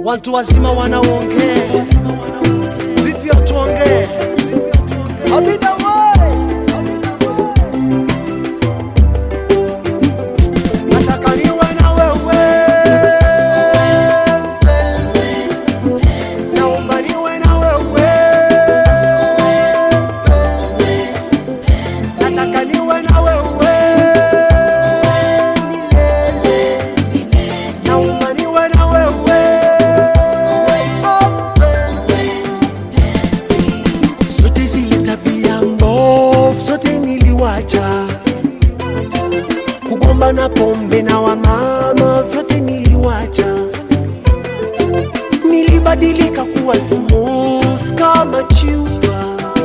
watu wazima wanaongea vipi watuongee abida we nataka niwe na wewe mpenzi naomba niwe na wewe nataka niwe na wewe milele naomba niwe na wewe oh, mpenzi zote zile tabia mbovu zote niliwacha kugomba na pombe na wamama vyote niliwacha nilibadilika kuwa smooth kama chupa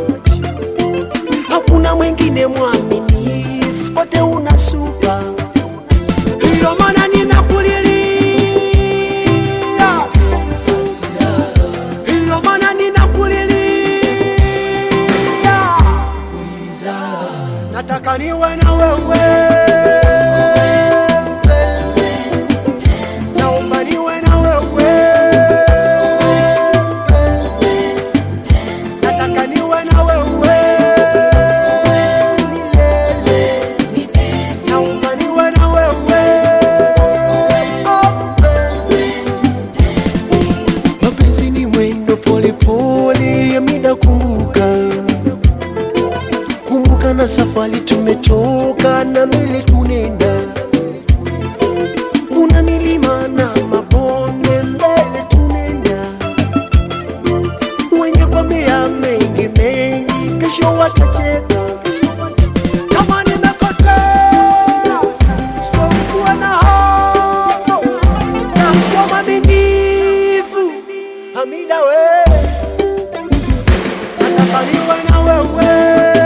hakuna mwingine mwaminifu kote una supa hiyo maana ninakulilia hiyo maana ninakulilia nataka niwe na wewe mpenzi. naomba niwe na wewe mpenzi. nataka niwe na wewe milele naomba niwe na wewe oh, mpenzi. mapenzi ni mwendo polepole ya mida kumbuka kumbuka na safari tumetoka na mbele tunenda kuna milima na mabonde mbele tunenda wenye kwambia mengi mengi kesho watacheka kama nimekosea sitokuwa na hofu na kuwa mwaminifu hamida wewe nataka niwe na wewe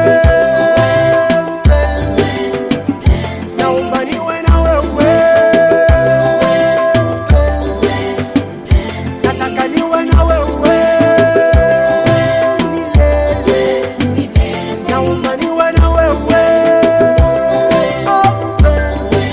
mpenzi. Naomba niwe na wewe mpenzi. Nataka niwe na wewe milele. Naomba niwe na wewe oh, mpenzi.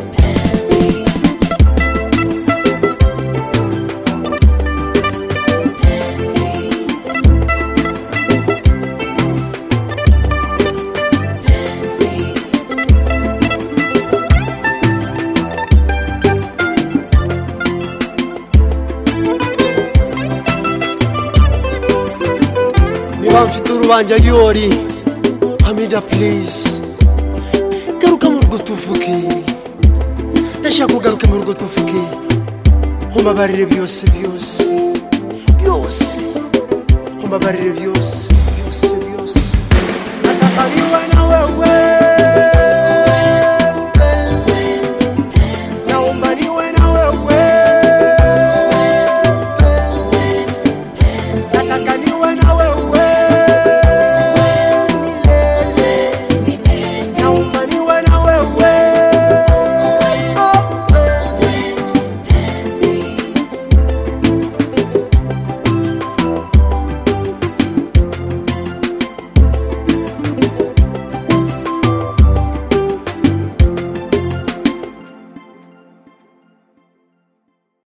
niba mfite urubanza ryori hamida please garuka mu rugo tuvuge ndashaka ugaruke mu rugo tuvuge umbabarire byose byose byose umbabarire byose byose